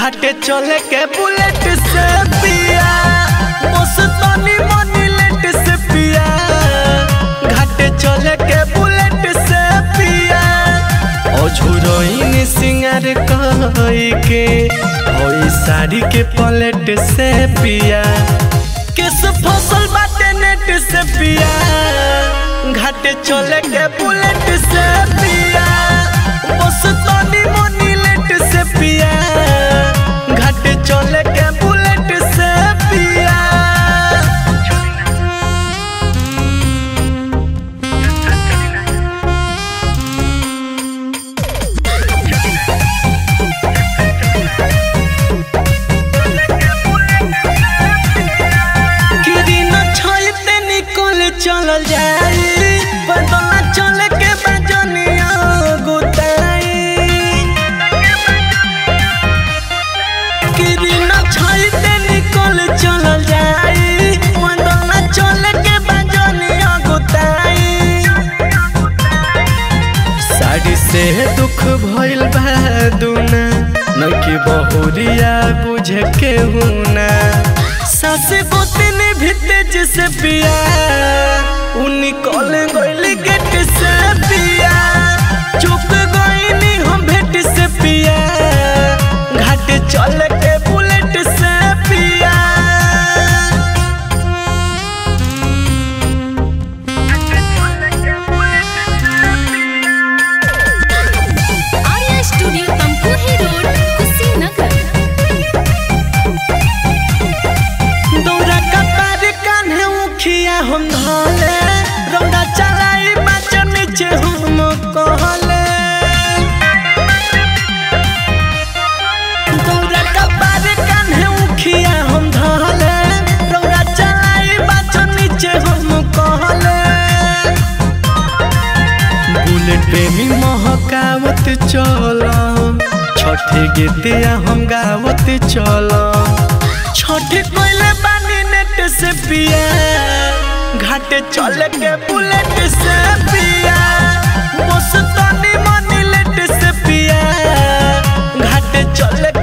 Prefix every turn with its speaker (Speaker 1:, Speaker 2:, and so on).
Speaker 1: घाटे चले के बुलेट से पिया मस्तानी मनी लेट से पिया घाटे चले के बुलेट से पिया अझुरइन सिंगार कई के ओई साड़ी के पलेट से पिया केस फसल बाटे नेट से पिया घाटे चले के बुलेट से पिया मस्तानी मनी लेट से पिया घाटे चले के बुलेट से पिया किरिन छैते निकल चलल जाई बदला चले के बजनिया गुताई किरिन छैते निकल चलल जाई बदला चले के बजनिया गुताई साड़ी से दुख भइल बा दुना नकी बहुरिया बुझे के हुना सासे गोतिन भी तेज से पिया उ निकल गइल गेट से पिया चुप गइनी हम भेट से पिया घाट चल के बुलेट से पिया
Speaker 2: आर्या स्टूडियो तमकुही रोड कुशीनगर
Speaker 1: दौरा कपार कान्हे उखिया हम धले रौदा चलाई बाचा नीचे हम कहले दौरा कपार कान्हे उखिया हम धले रौदा चलाई बाचा नीचे हम कहले बुलेट प्रेमी महकावत चलम छठे गीतिया हम गावत चलम छठे कोइले बानी नेट से पिया घाटे चले के बुलेट से पिया मस्तानी मनी लेट से पिया घाटे चले